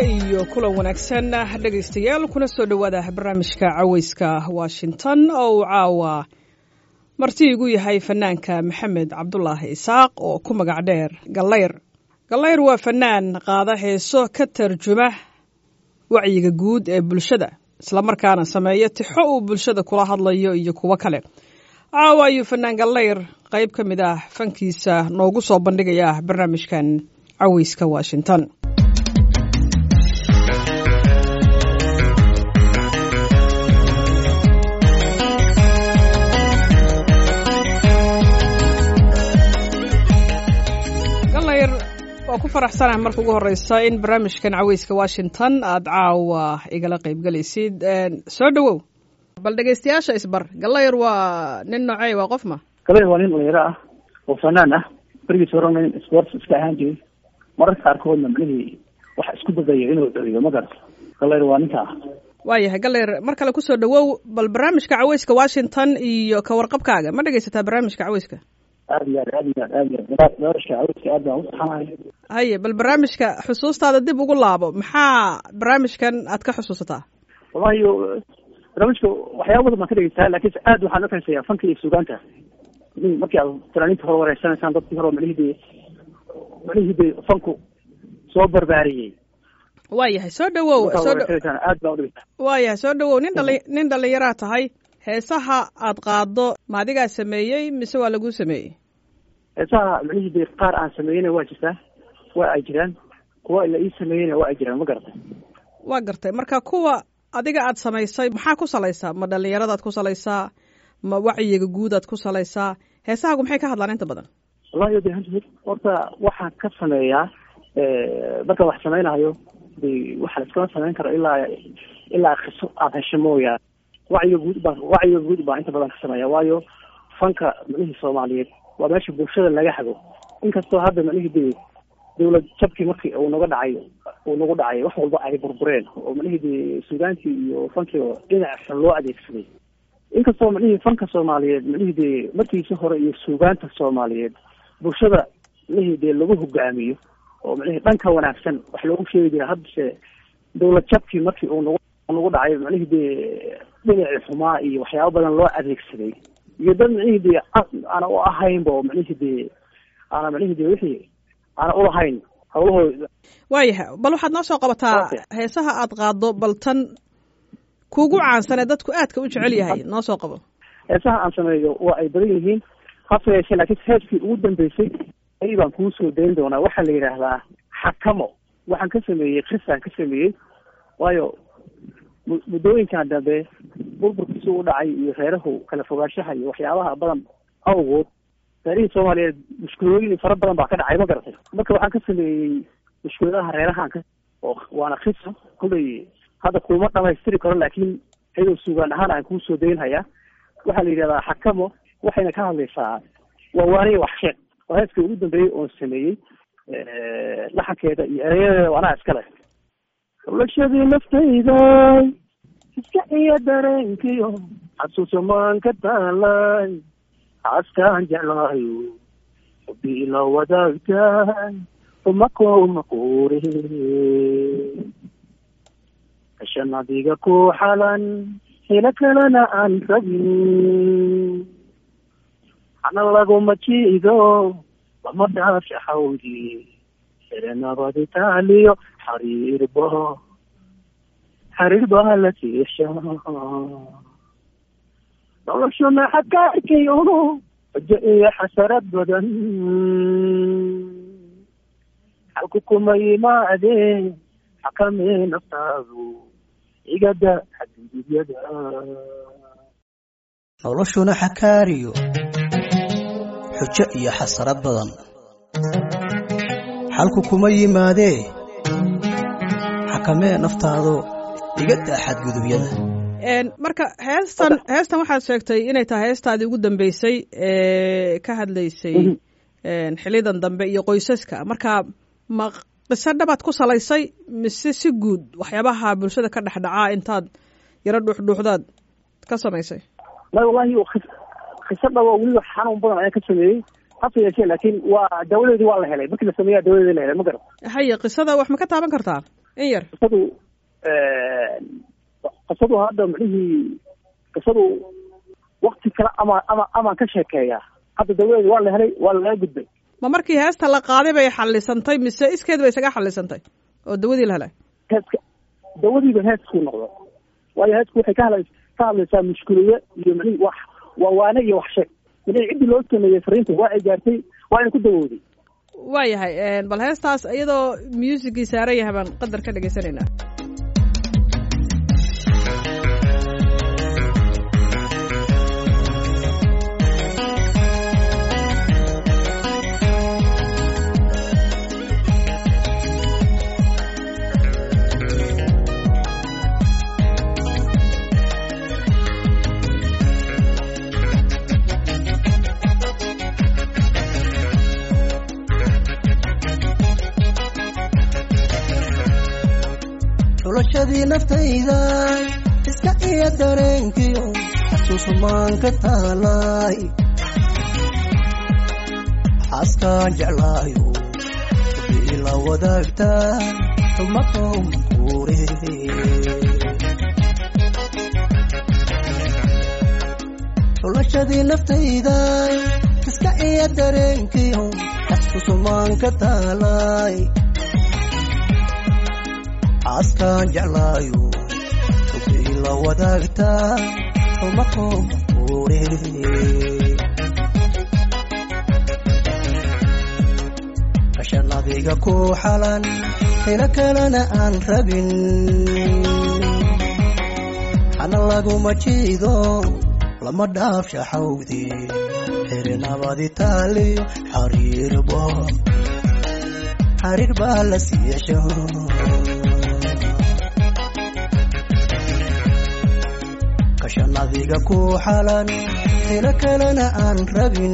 iyo kulan wanaagsan dhegaystayaal kuna soo dhowaada barnaamijka caweyska washington oo uu caawa marti igu yahay fanaanka maxamed cabdulaahi isaaq oo ku magac dheer gallayr gallayr waa fanaan qaada heeso ka tarjuma wacyiga guud ee bulshada islamarkaana sameeya tixo uu bulshada kula hadlayo iyo kuwo kale caawa ayuu fanaan gallayr qayb ka mid ah fankiisa noogu soo bandhigaya barnaamijkan caweyska washington waa ku faraxsanaha marka ugu horeysa in barnaamijkan caweyska washington aad caawa igala qaybgalaysid soo dhowow bal dhegeystayaasha isbar galayr waa nin noocey waa qof ma galayr waa nin dhalinyaro ah oo fanaan ah berigiis horena nin sports iska ahaan jiray mararka qaarkoodna macnihii waxa isku dadayo inuu celiyo ma garata galayr waa ninka ah waayahay galayr mar kale kusoo dhowow bal barnaamijka caweyska washington iyo ka warqabkaaga ma dhegeysataa barnaamijka caweyska aad iyo aad aad iyo aad aad iyo aad barnaamijka caweyska aad baan usaxanahay haye bal barnaamijka xusuustaada dib ugu laabo maxaa barnaamijkan aad ka xusuusataa wallahi barnaamijka waxyaaba badan baan ka dhegeysaa laakiinse aad waxaan uxiiseeyaa fanka iyo suugaanta markii aad fanaaniinta hore wareysanaysaan dadkii hore macnihii dee macnihii dee fanku soo barbaariyey waayahay soo dhawow soo aad baan udhegeysaa waayahay soo dhawow nin dhali nin dhalinyaraa tahay heesaha aad qaado ma adigaa sameeyey mise waa laguu sameeyey heesaha macnihii dee qaar aan sameeyeyna waa jirtaa waa ay jiraan kuwa la ii sameeyeyna waa ay jiraan ma garatay waa gartay marka kuwa adiga aad samaysay maxaa ku salaysaa ma dhalinyaradaad ku salaysaa ma wacyiga guudaad ku salaysaa heesahaagu maxay ka hadlaan inta badan wallahi de horta waxaan ka sameeyaa marka wax samaynayo de waxa la iskama samayn karo ilaa ilaa kiso aada hesho mooyaa wacyiga guud baa wacyiga guud baa inta badan ka sameeya waayo fanka macnihii soomaaliyeed waa meesha bulshada laga hago inkastoo hadda macnihii de dawlad jabkii markii uu naga dhacay uu nagu dhacay wax walba ay burbureen oo macnihii de suugaantii iyo fankii oo dhinac xun loo adeegsaday inkastoo macnihii fanka soomaaliyeed macnihii de markiisi hore iyo suugaanta soomaaliyeed bulshada macnihii de lagu hogaamiyo oo macnihii dhanka wanaagsan wax loogu sheegi jira haddase dawlad jabkii markii uu nagu nagu dhacay macnihii de dhinacii xumaa iyo waxyaaba badan loo adeegsaday iyo dad macnihii de aana u ahaynba oo macnihii de aana macnihii de wixii aana ulahayn hawlahooda waayahay bal waxaad noo soo qabataa heesaha aad qaado bal tan kuugu caansan ee dadku aadka u jecel yahay noo soo qabo heesaha aan sameeyo waa ay badan yihiin hase yeeshee laakiin heeskii ugu dambeysay ay baan kuu soo dayn doonaa waxaa la yidhaahdaa xakamo waxaan ka sameeyey krisaan ka sameeyey waayo muddooyinkan dambe burburkiisi u dhacay iyo reerahu kala fogaanshaha iyo waxyaabaha badan awgood reerihii soomaaliyeed mushkulooyin fara badan baa ka dhacay ma garatay marka waxaan ka sameeyey mushkuladaha reerahaan ka oo waana krisa kullay hadda kuma dhamaystiri karo laakiin iyadoo suugaan ahaan aan kuusoo daynhayaa waxaa la yidhahdaa xakamo waxayna ka hadlaysaa waa waaniya wax sheeg waa heeskii ugu dambeeyey oon sameeyey laxankeeda iyo ereyadeeda anaa iskale xulashadii naftayda iska iyo dareenkiyo xasuusamaan ka taalay xaaskaan jeclaayo xubi ila wadaagtaay umako maquure kashan adiga ku xalan helo kalena aan rabin hana laguma jiido lama dhaafsha xawdi erenabadi taaliyo xariirba xariir baa la tiisha noloshuna xakaarkayo xujo iyo xasarad badan xalku kuma yimaadeen xakamee naftaadu igada xadgudubyada noloshuna xakaariyo xujo iyo xasarad badan xalku kuma yimaadee xakamee naftaado iga daa xadgudubyada marka heestan heestan waxaad sheegtay inay tahay heestaadii ugu dambeysay ee ka hadlaysay xilidan dambe iyo qoysaska marka ma qiso dhabaad ku salaysay mise si guud waxyaabaha bulshada ka dhex dhacaa intaad yaro dhuuxdhuuxdaad ka samaysay la wallahi qiso dhabo weliba xanuun badan ayaan ka sameeyey hase yeeshee laakiin waa daawadeedii waa la helay markii la sameeyaa daawadeedii la helay ma garan haye qisada wax ma ka taaban kartaa in yar qisadu qisadu hadda micnihii qisadu wakti kale ama ama amaan ka sheekeeyaa hadda dawadeeda waa la helay waa lalaga gudbay ma markii heesta la qaaday bay xallisantay mise iskeed bay isaga xallisantay oo dawadii la helay heeska dawadiiba heesku noqdo waayo heesku waxay ka hadla ka hadlaysaa mushkilado iyo micnihi wax waa waane iyo wax sheeg micnihi ciddii loo sameeyey fariinta waa ay gaartay waa ina ku dawooday waayahay bal heestaas iyadoo musigii saaran yahay baan qadar ka dhegaysanaynaa xulashadii naftayda iska iyo dareenkiyo xasuusumaan ka taalay xaaskaan jeclaayo bii la wadaagtaa xumadomakuure xulashadii naftayda iska iyo dareenkiyo xasuusumaan ka taalay xaaskaan jeclaayo bii la wadaagtaa xumadomakuure kashanadiga ku xalan helo kalena aan rabin hana laguma jiido lama dhaaf shaxawdi xirinabadi taaliyo xariirbo xariir baa la siiyasho kashanadiga ku xalan helo kalena aan rabin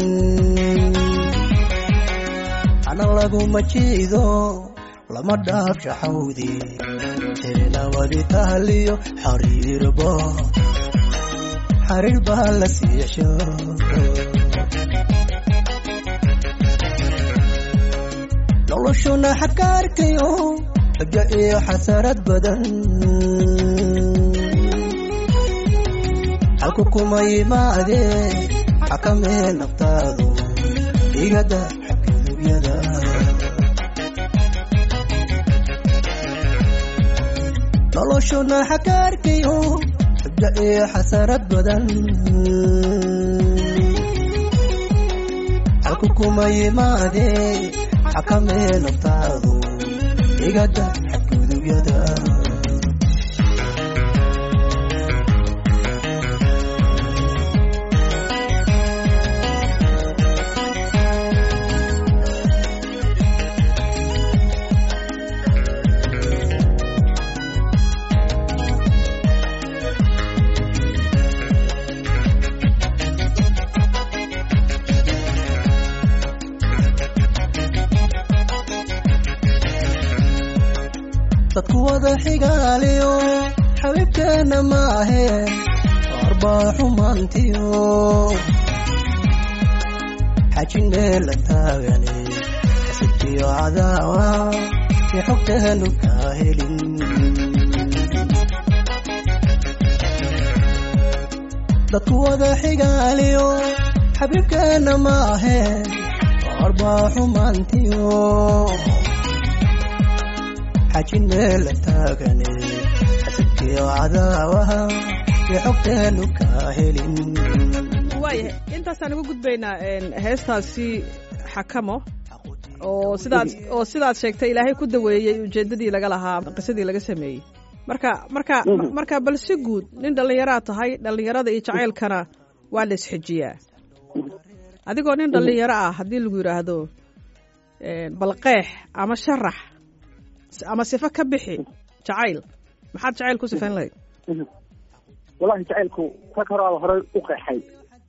hana laguma jiido lama dhaaf shaxawdi xirinabadi taaliyo xariirbo xariir baa la siiyasho noloshuna xakaarkayo xujo iyo xasarad badan halku kuma yimaadee xakamee naftaadu igada xadgudubyada noloshuna xakaarkayo xujo iyo xasarad badan halku kuma yimaadee xakamee naftaadu igada xadgudubyada dadku wada xigaaliyo xabiibkeenna ma aheen arbaa xumaantiyo xajinee la taagane xasibtiyo cadaawa si xogteenu kaa helin dadku wada xigaaliyo xabiibkeenna ma aheen arbaa xumaantiyo xajinee la taagane xasibkiyo cadaawaha iyo xogteenu kaa helin waayahay intaasaan uga gudbaynaa heestaasi xakamo oo sidaad oo sidaad sheegtay ilaahay ku daweeyey ujeeddadii laga lahaa qisadii laga sameeyey marka marka marka bal si guud nin dhallinyaraad tahay dhallinyarada iyo jacaylkana waa la isxijiyaa adigoo nin dhallinyaro ah haddii lagu yidhaahdo bal qeex ama sharax ama sifo ka bixi jacayl maxaad jacayl ku sifayn lahayd wallahi jacaylku rag horaaba horey u qeexay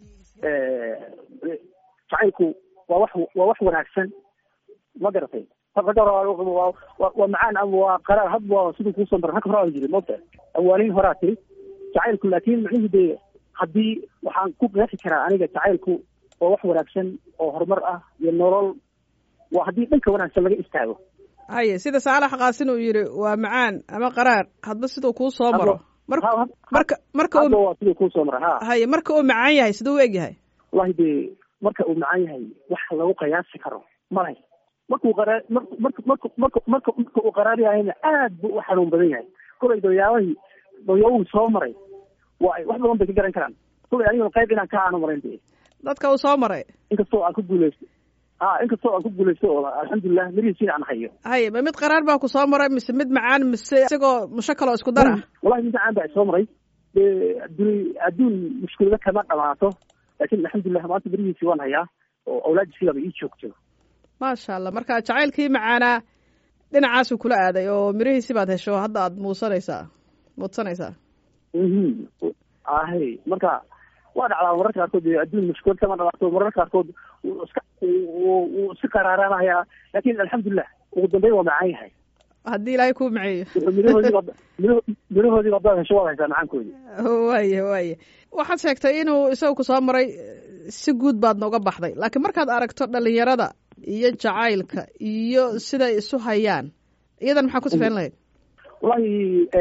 jacaylku waa wax waa wax wanaagsan ma garatay rag hora waa macaan ama waa qaraar had waa siduu kuusoo mara rag horaa jiri moogta awaaniin horaa tiri jacaylku laakiin micnihi dee haddii waxaan ku qeexi karaa aniga jacaylku waa wax wanaagsan oo horumar ah iyo nolol waa haddii dhanka wanaagsan laga istaago haye sida saalax qaasin uu yidhi waa macaan ama qaraar hadba siduu kuu soo maro mar Ha- ha- marka marka hadda uu waa sidii kuu soo mara ha haye marka uu macaan yahay siduu u eg yahay wallahi dee marka uu macaan yahay wax lagu qiyaasi karo malay markuu qaraa mark mark mark marka marka marka uu qaraar yahayna aad buu u xanuun badan yahay kolay dooyaabahii dooyaabahuu soo maray waa ay wax badan bay ka garan karaan kolay aniguna qayb inaan ka aanu marayn dee dadka uu soo maray inkastoo aan ku guuleysto ha inkastoo aan ku guuleysto oo alxamdulilah mirihiisiina aan hayo haye ma mid qaraar baa ku soo maray mise mid macaan mise isagoo musho kaloo isku dar ah wallahi mid macaan baa isoo maray dee adduun adduun mushkilada kama dhamaato laakiin alxamdulilah maanta mirihiisii waan hayaa oo awlaadisiibaba ii joogto maasha allah marka jacaylkii macaanaa dhinacaasuu kula aaday oo mirihiisi baad hesho hadda aad muusanaysaa muudsanaysaa mhm ahe marka waa dhacdaa mararka qaarkood dee adduun mushkilad kama dhamaato mararka qaarkood wuu iska wuu wuu iska qaraaraanayaa laakin alxamdulilah ugu dambeyn waa macaan yahay haddii ilaahay kuu maceeyo wuxuu mirahoodiiba miraho mirahoodiiba haddaad hesho waad haysaa macaankoodi waaye waaye waxaad sheegtay inuu isaga ku soo maray si guud baad nooga baxday laakiin markaad aragto dhalinyarada iyo jacaylka iyo siday isu hayaan iyadan maxaa ku sifeyn lahayd wallahi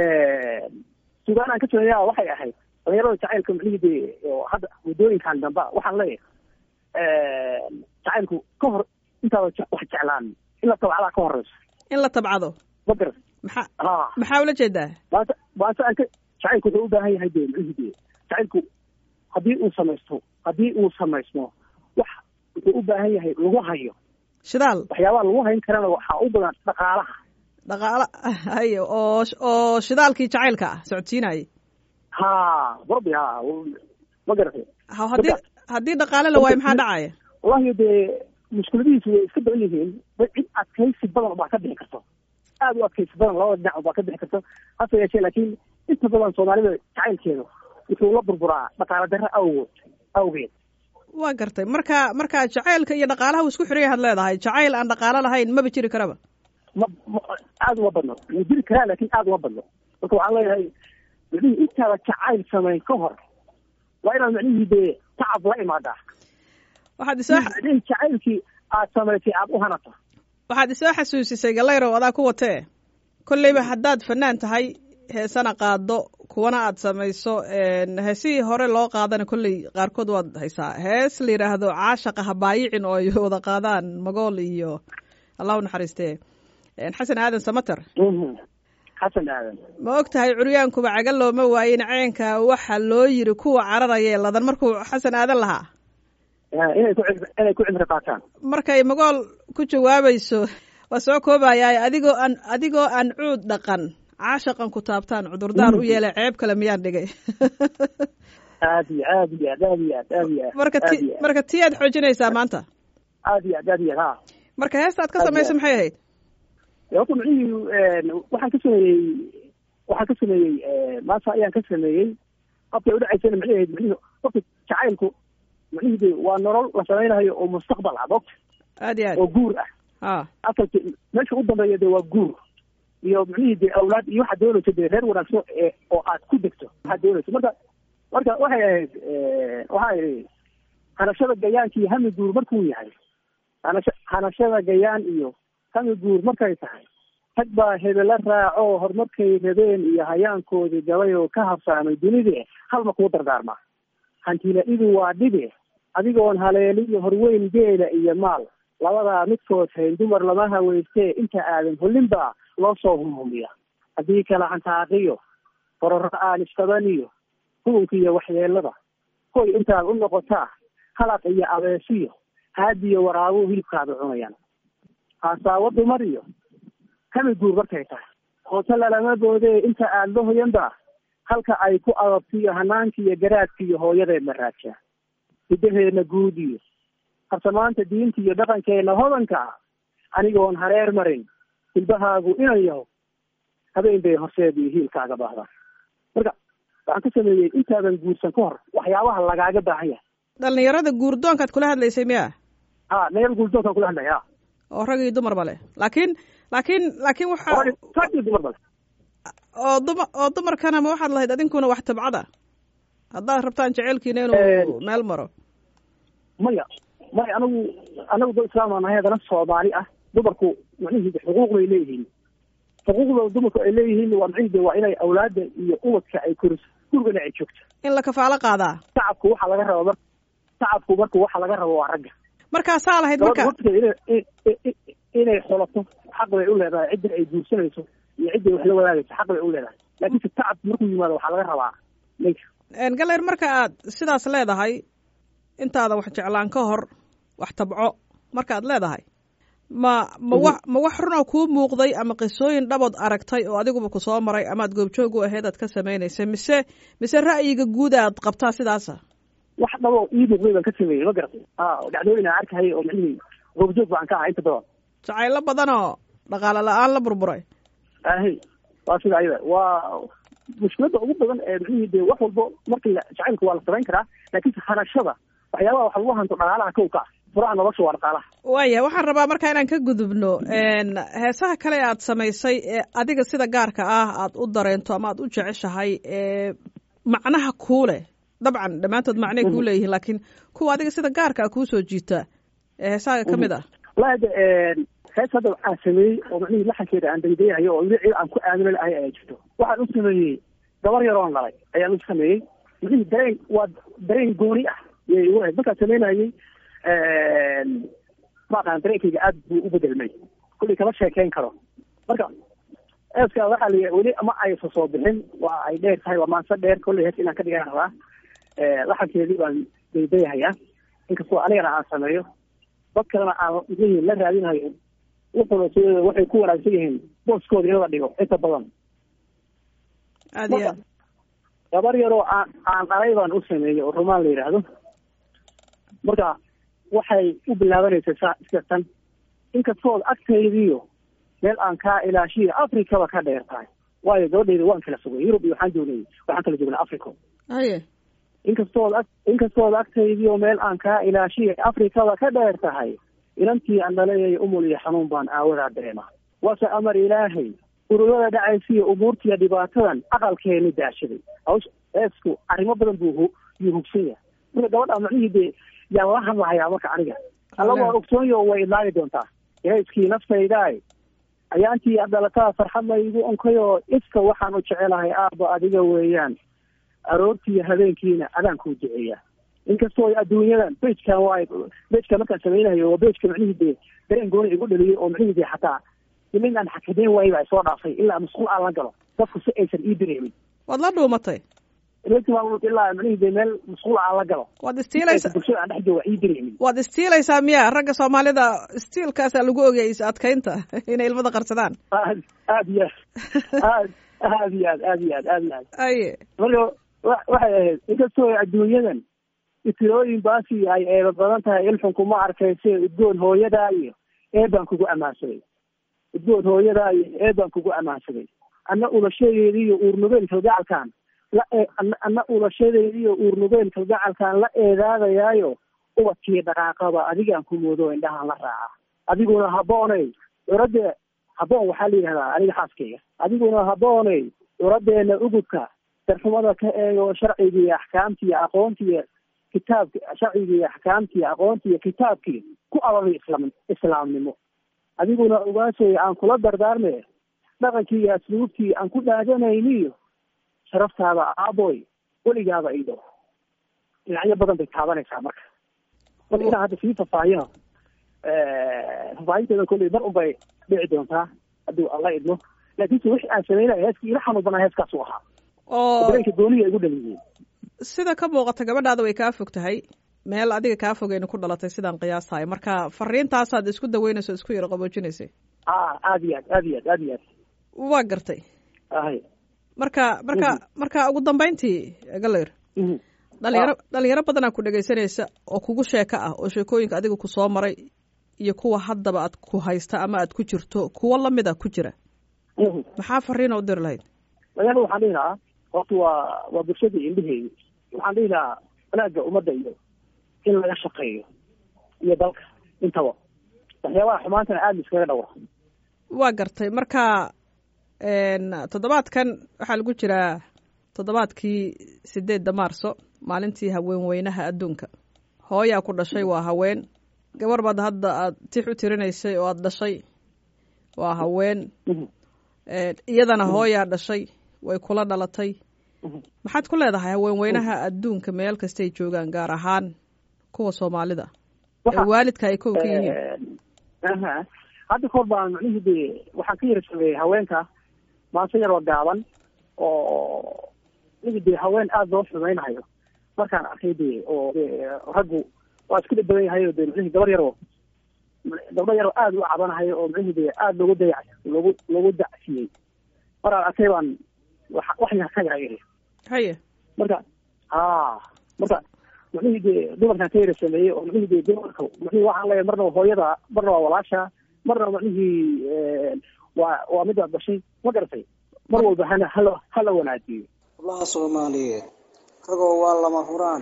sugaan aan ka sameeyaa waxay ahayd dhalinyarada jacaylka macnihii dee oo hadda waddooyinkan damba waxaan leeyahay jacaylku ka hor intaada je- wax jeclaan in la tabcdaa ka horeyso in la tabcado magar maxaa ha maxaa ula jeedaa maanta maanta aan ka jacaylku wuxuu u baahan yahay dee macnihii dee jacaylku haddii uu samaysto haddii uu samaysmo wax wuxuu u baahan yahay lagu hayo shidaal waxyaabaha lagu hayn karana waxaa u badan dhaqaalaha dhaqaalo haye oo oo shidaalkii jacaylka ah socodsiinayay ha barbi ha ma garatay ha haddii haddii dhaqaale la waayo maxaa dhacaya wallahi dee mushkiladihiisu way iska badan yihiin dad cid adkaysi badan baa ka bixi karto aad u adkaysi badan labada dhinac baa ka bixi karto hase yeeshee laakiin inta badan soomaalida jacaylkeedu wuxuu la burburaa dhaqaale darro awgood awgeed waa gartay marka marka jacaylka iyo dhaqaalaha uu isku xiran yahaad leedahay jacayl aan dhaqaalo lahayn maba jiri karaba ma ma aada uma badno wuu jiri karaa laakiin aada uma badno marka waxaan leeyahay macnihii intaada jacayl samayn ka hor waa inaad macnihii dee tacab la imaadaa waxaad isoo macnihii jacaylkii aad samaysay aada u hanato waxaad isoo xasuusisay gallayrow adaa ku watee kolleyba haddaad fanaan tahay heesana qaado kuwana aad samayso heesihii hore loo qaadana kolley qaarkood waad haysaa hees la yidhaahdo caashaqa habaayicin oo ay wada qaadaan magool iyo allahu naxariistee xasan aadan samater xasan aadan ma og tahay curyaankuba caga looma waayin ceenka waxa loo yiri kuwa cararaya ladan markuu xasan aadan lahaa inay ku cib- inay ku cimri qaataan markay magool ku jawaabayso waa soo koobayaa adigoo aan adigoo aan cuud dhaqan caashaqan ku taabtaan cudurdaar u yeelay ceeb kale miyaan dhigay aad iyo aad iyo aad aad iyo aad aad iyo aad marka aad ti iyo aad marka ti aad xoojinaysaa maanta aad iyo aad aad iyo aad ha marka heesta aad ka Aad iyo samayso aad. maxay ahayd dee horta macnihii waxaan ka sameeyey waxaan ka sameeyey maanta ayaan ka sameeyey qabkay udhacaysana macnihii ahayd macnihii horta jacaylku macnihii de waa nolol la samaynayo oo mustaqbal ah mogta aad iyo oo aad guur ah ha asalki meesha u dambeeya de waa guur iyo macnihii de awlaad iyo waxaad doonayso de reer wanaagsan ee oo aad ku degto waxaad doonayso marka marka waxay ahayd waxaa ihi hanashada gayaanka iyo hami guur markuu yahay hanasha hanashada gayaan iyo hami guur markay tahay rag baa hebela raaco horumarkay rabeen iyo hayaankoodii gabay oo ka habsaamay dunide halma kuu dardaarmaa hantilaidu waa dhibe adigoon haleeliyo horweyn geela iyo maal labadaa midkood hayn dumar lama haweystee inta aadan holinbaa loo soo humhumiya haddii kala hantaaqiyo kororo aan isqabaniyo hugunka iyo waxyeelada hoy intaad u noqotaa halaq iyo abeesiyo haadiyo waraabuhu hilibkaada cunayaan haasaabo dumar iyo kami guur markay tahay hoose lalama boodee inta aada la hoyanba halka ay ku adabtiyo hanaanka iyo garaadka iyo hooyadeedna raajaa hidaheedna guud iyo harsamaanta diinta iyo dhaqankeena hodanka ah anigoon hareer marin hilbahaagu inan yaho habeen bay horseed iyo hiilkaaga baahdaan marka waxaan ka sameeyey intaadan guursan ka hor waxyaabaha lagaaga baahan yahay dhalinyarada guurdoonkaad kula hadlaysay miya ha nayal guurdoonkaan kula hadlaya oo rag iyo dumarba leh laakiin laakiin laakiin waxa rag iyo dumar bale oo duma oo dumarkana ma waxaad lahayd adinkuna wax tabcada haddaad rabtaan jaceylkiina inuu Eh. meel maro maya maya anagu anagu dad islaam aan nahay haddana soomaali ah dumarku macnihii xuquuq bay leeyihiin xuquuqda dumarku ay leeyihiin waa macnihii waa inay awlaadda iyo ubadka ay koriso gurigana ay joogto in la kafaalo qaadaa shacabku waxaa laga raba mar shacabku marka waxa laga rabo waa ragga markaasaa lahayd marka gabadha horteeda inay inay xolato xaq bay u leedahay cidda ay guursanayso iyo cidday wax la wadaagayso xaq bay u leedahay laakiinse tacab markuu yimaado waxaa laga rabaa ninka galayr marka aad sidaas leedahay intaada wax jeclaan ka hor wax tabco markaad leedahay ma ma wa ma wax runoo kuu muuqday ama qisooyin dhabood aragtay oo adiguba ku soo maray amaad goobjoog u ahayd aad ka samaynaysay mise mise ra'yiga guud aad qabtaa sidaasa wax dhabo ii muuqday baan ka sameeyey ma garatay a dhacdooyin aan arkahayay oo macnihii goobjoog baan ka ahaa inta badan jacaylo badan oo dhaqaale la-aan la burburay ahe waa sida ayada waa mushkiladda ugu badan ee macnihii dee wax walbo markii la jacaylka waa la samayn karaa laakiinse hanashada waxyaabaha wax lagu hanto dhaqaalaha kow ka ah furaha nolosha waa dhaqaalaha waaya waxaan rabaa marka inaan ka gudubno heesaha kale aad samaysay ee adiga sida gaarka ah aad u dareento ama aad u jeceshahay ee macnaha kuu leh dabcan dhammaantood macnay kuu leeyihiin laakiin kuwa adiga sida gaarka ah kuu soo jiita ee heesahaga ka mid ah wallahi de hees hadda aan sameeyey oo macnihii laxankeeda aan daydayahayo oo weli cid aan ku aamino lahay ayaa jirto waxaan u sameeyey gabar yaroon dhalay ayaan u sameeyey macnihii dareen waa dareen gooni ah yay igu ahayd markaan sameynayey maaqaan dareenkayga aad buu u bedelmay kullii kama sheekeyn karo marka eeska waxaa la weli ma aysa soo bixin waa ay dheer tahay waa maanse dheer kolley hees inaan ka dhigan rabaa laxankeedii baan daydayahayaa inkastoo anigana aan sameeyo dad kalena aan mxuhi la raadinayo wuxuna s waxay ku wanaagsan yihiin booskooda in la dhigo inta badan aad iyo aad gabar yaroo aan aan dhalay baan u sameeyey oo rumaan la yidhaahdo marka waxay u bilaabanaysa sa iska tan inkastood agtaydiiyo meel aan kaa ilaashiyo africaba ka dheer tahay waayo gabadhayda waan kala fogay yurub iyo waxaan joognay waxaan kala joognay africa haye inkastood ag inkastood agtaydiiyo meel aan kaa ilaashiyo africaba ka dheer tahay inantii aan dhalayay umul iyo xanuun baan aawadaa dareema waase amar ilaahay ururada dhacaysiyo umuurtiiyo dhibaatadan aqalkeeni daashaday hawsh eesku arrimo badan buu yuu hugsan yahay marka gabadha macnihii dee yaan la hadlahayaa marka aniga alla waan ogsoonyo way idlaagi doontaa ilayskii naftaydaay ayaantii aad dhalataa farxad laygu onkayoo iska waxaan u jecelahay aabba adiga weeyaan aroortiiyo habeenkiina adaan kuu duceeyaa inkastoo adduunyadan bejkan waay bejka markaan samaynayo waa bejka macnihii dee dareen gooni igu dhaliyay oo macnihii dee xataa nin aan xakameyn waayo baa soo dhaafay ilaa masquul aan la galo dadku si aysan ii dareemin waad la dhuumatay ilaa macnihii dee meel masquul aan la galo waad istiilaysa bulshada aan dhex jooga ii dareemin waad istiilaysaa miya ragga soomaalida istiilkaasaa lagu ogayay is adkaynta inay ilmada qarsadaan aad aad iyo aad aad iyo aad aad iyo aad aad iyo aad aye marka wa waxay ahayd inkastoo adduunyadan itirooyin baasi ay eeba badan tahay ilxunku ma arkayse udgoon hooyadaa iyo eebaan kugu ammaansaday udgoon hooyadaa iyo eebaan kugu ammaansaday anna ulashadeedi iyo uurnugeen kalgacalkaan la anna ulashadeedi iyo uurnugeen kalgacalkaan la eedaadayaayo ubadkii dhaqaaqaba adigaan ku moodo indhahaan la raaca adiguna habbooney curadde habboon waxaa la yidhahdaa aniga xaaskayga adiguna habbooney curaddeena ugubka darxumada ka eego sharcigii axkaamtii aqoontii kitaabki sharcigii axkaamtii aqoontii kitaabkii ku ababay islam islaamnimo adiguna ogaashay aan kula dardaarme dhaqankii iyo asluubtii aan ku dhaadanayniyo sharaftaada aaboy weligaaba ido dhinacyo badan bay taabanaysaa marka marka inaa hadda sii fafaahiyo fafaahinteeda kolley mar un bay dhici doontaa hadduu alla idmo laakiinse wixii aan sameynaya heeskii ila xanuun banaa heeskaas u ahaa oo dareenka gooniya igu dhaliyey sida ka muuqata gabadhaada way kaa fog tahay meel adiga kaa fogeyna ku dhalatay sidaan qiyaastahay marka fariintaasaad isku daweynayso isku yaro qaboojinaysay a aad iyo aad aad iyo aad aad iyo aad waa gartay ahay marka marka marka ugu dambeyntii galayr dhalinyaro dhalinyaro badanaa ku dhegaysanaysa oo kugu sheeko ah oo sheekooyinka adiga ku soo maray iyo kuwa haddaba aad ku haysta ama aad ku jirto kuwo lamida ku jira maxaa fariina u diri lahayd magaalada waxaan dhihi lahaa horta waa waa bulshadii indheheedi waxaan dhihi lahaa wanaagga ummadda iyo in laga shaqeeyo iyo dalka intaba waxyaabaha xumaantana aada iskaga dhawra waa gartay marka toddobaadkan waxaa lagu jiraa toddobaadkii sideedda maarso maalintii haweenweynaha adduunka hooyaa ku dhashay waa haween gabar baad hadda aad tix u tirinaysay oo aada dhashay waa haween Mhm. Ee, iyadana hooyaa dhashay way kula dhalatay Mhm. maxaad ku leedahay haweenweynaha adduunka meel kastay joogaan gaar ahaan kuwa soomaalida ee Waxa- waalidka ay kow ka yihiin aha hadda kahor baan macnihii dee waxaan ka yara sameeyey haweenka maase yaroo gaaban oo macnihii dee haween aada loo xumaynayo markaan arkay dee oo dee raggu waa isku dhadhawan yahay oo dee macnihii gabar yaroo gabdho yaroo aada u cabanahayo oo macnihii dee aada loogu dayac loogu loogu dacsiyey maraan arkay baan wax wax yar ka yara iri haye marka ha marka macnihii dee dumarkan ka yara sameeyey oo macnihii dee dumarka macnihii waxaan leeyahay marna waa hooyada marna waa walaasha marna macnihii waa waa mid aad dhashay ma garatay mar walba hana hala hala wanaajiyo hablaha soomaaliyeed ragoo waa lama huraan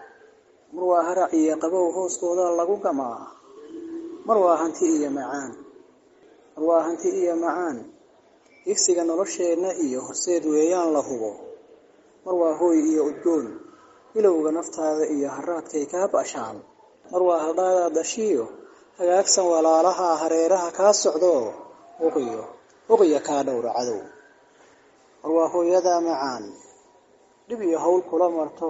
mar waa harac iyo qabow hooskooda lagu gamaa mar waa hanti iyo macaan mar waa hanti iyo macaan higsiga nolosheenna iyo horseed weeyaan la hubo mar waa hooy iyo udgoon bilowga naftaada iyo haraadkay kaa bashaan mar waa haldhaadaad dhashiyo hagaagsan walaalaha hareeraha kaa socdo huqiyo huqiya kaa dhowra cadow mar waa hooyadaa macaan dhib iyo hawl kula marto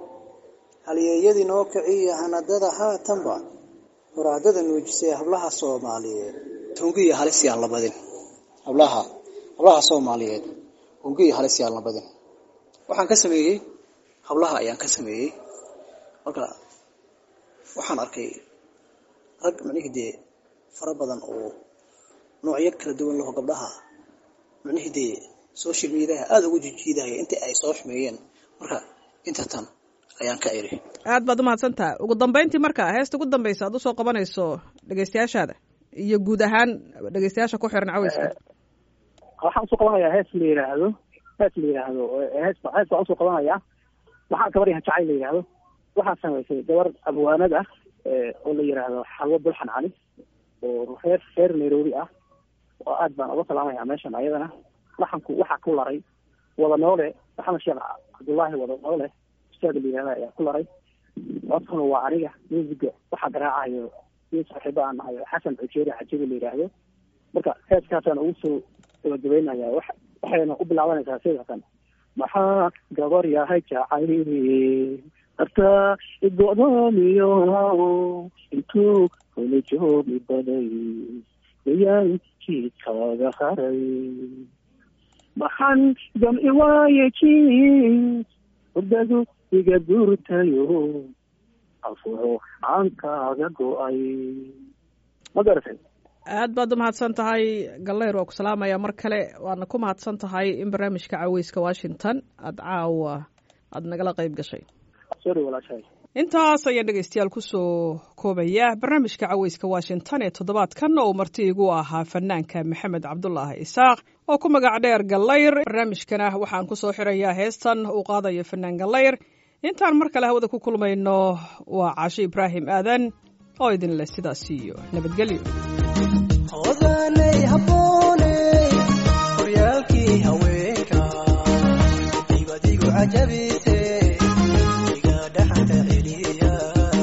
halyeeyadii noo kiciya hanadada haatanba horaadada nuujisay hablaha soomaaliyeed hungiya halis yaan la badin hablaha hablaha soomaaliyeed hungiya halis yaan la badin waxaan ka sameeyey hablaha ayaan ka sameeyey marka waxaan arkay rag macnihii dee fara badan oo noocyo kala duwan laho gabdhaha macnihii dee social mediaha aada ugu jijiidahaya intii ay soo xumeeyeen marka inta tan ayaan ka iri aad baad umahadsantaha ugu dambeyntii marka heesta ugu dambeysa aad usoo qabanayso dhegeystayaashaada iyo guud ahaan dhegeystayaasha ku xiran caweyska waxaan usoo qabanayaa hees la yidhaahdo hees la yidhaahdo hees hees baan usoo qabanayaa waxaa gabar yahan jacayl la yidhaahdo waxaa samaysay gabar abwaanad ah oo la yidhaahdo xalwo bulxan cali oo reer reer nairobi ah oo aad baan uga salaamaya meeshan ayadana waxanku waxaa ku laray wada noole maxamed sheekh cabdullaahi wada noole ustaad la yihahda ayaa ku laray codkuna waa aniga musiga waxaa garaacayo nin saaxiibo aan nahay xasan cujeeri cajibi la yidhaahdo marka heeskaasaan ugu soo gabagabeynaya wa waxayna u bilaabanaysaa sidakan maxaa gabar yahay jacayl hartaa igo'doomiyo intuu hula joogi baday bayaankii kaaga haray maxaan jamci waaye jin hurdadu iga guurtayo afuro aan kaaga go-ay ma garatay aad baad umahadsan tahay galeyr waa ku salaamaya mar kale waadna ku mahadsan tahay in barnaamijka caweyska washington aada caawa aada nagala qeyb gashay sorry walaashahay intaas ayaan dhegeystayaal kusoo koobaya barnaamijka caweyska washington ee toddobaadkan oo marti igu ahaa fanaanka maxamed cabdulaahi isaaq oo ku magac dheer gallayr barnaamijkana waxaan kusoo xirayaa heestan uu qaadayo fanaan gallayr intaan mar kale hawada ku kulmayno waa caasho ibraahim aadan oo idin leh sidaas iyo nabadgelyo odanay habbooney horyaalkii haweenka dibadigu cajabise iga dhaxanta celiya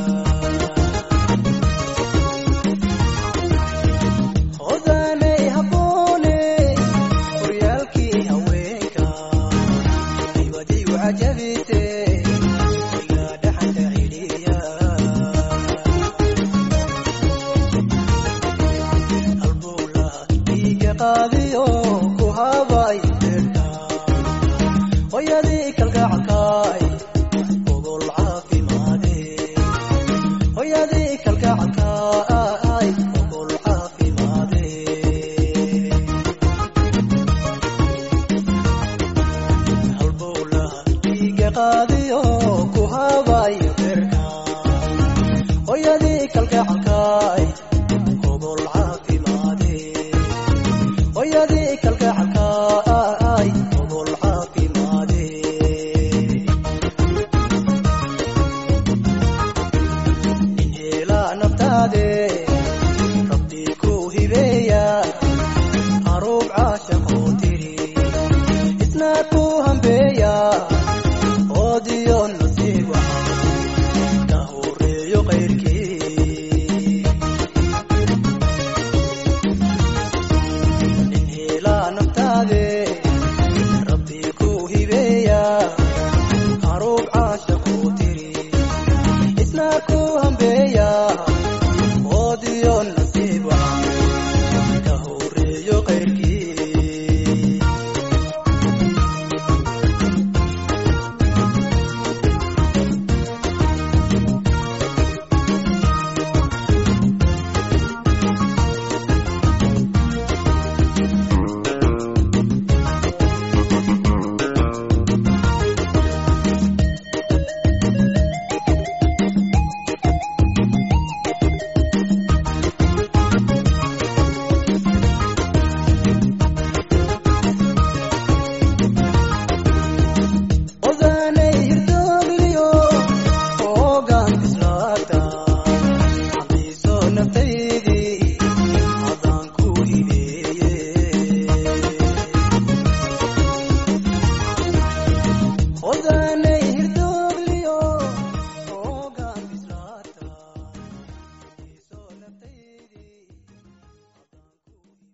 odanay habbooney horyaalkii haweenka dibadigu cajabise iga dhaxanta celiya albula iga qaadiyo ku habay beerka hoyadii kalgacalkaay ogol caafimaade hoyadii kalgacalkaay ogol caafimaade albula iga qaadiyo ku habay beerka hoyadii kalgacalkaay